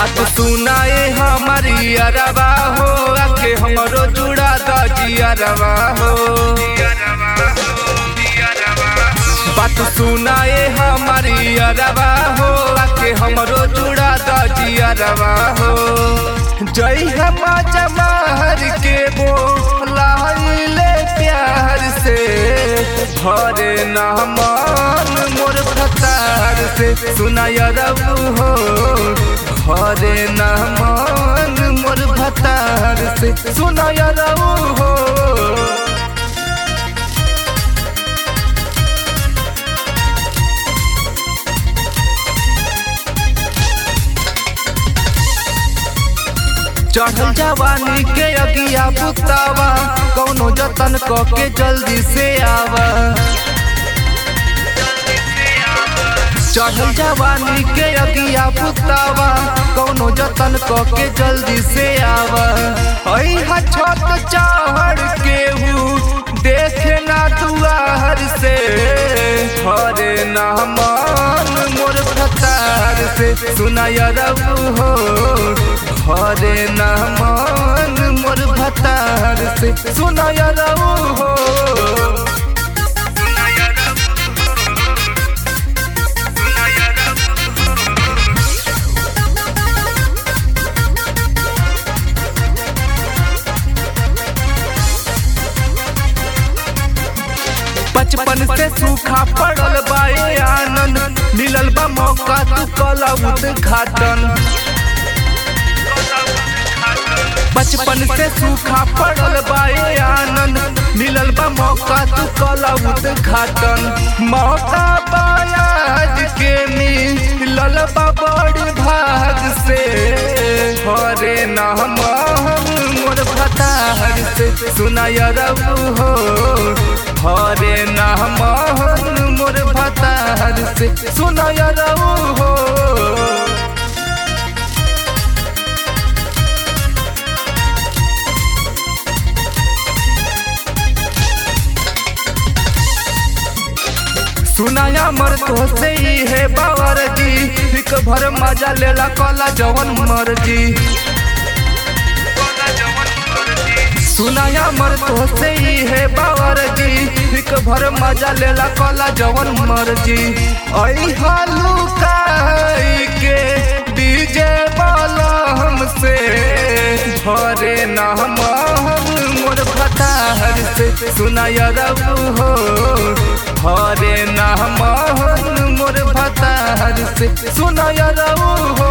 बात सुनाए हमारी अरबा हो आके हमरो जुड़ा दाजी अरबा हो बात सुनाए हमारी अरबा हो आके हमरो जुड़ा दाजी अरबा हो जय हम जमाहर के बोलाइले प्यार से भरे ना मान मोर फतार से सुनाय रबू हो भरे ना मान मोर फतार से सुनाय रबू हो चढ़ल जवानी के अगिया पुतावा कौनो जतन क के जल्दी से आवा चढ़ल जवानी के अगिया पुतावा कौनो जतन क के जल्दी से आवा अइहा छत चढ़ के हूँ देखे ना दुआर से हरे ना मान मोर फतार से सुनाय रबू हो हरे ना मान मोर भतार से सुनाय रबू हो बचपन से सूखा पड़ल बाए आनंद मिलल बा मौका तू कला उद्घाटन बचपन से सूखा पड़ल बाए आनंद मिलल बा मौका तू कला उद्घाटन मौका बायाज के मिलल बा बड़ भाग से हरे नाम मोर भतार से सुनाय रबू हो हरे नाम मोर भतार से सुनाय रबू हो सुनाया मर तो से ही है बावर जी एक भर मजा लेला कला जवन मर्जी सुनाया मर तो से ही है बावर जी एक भर मजा लेला कला जवन मर्जी आई हालू काई के डीजे वाला हमसे भरे ना मोर भतार से सुनाय रबू हो हरे ना मोर भतार से सुनाय रबू हो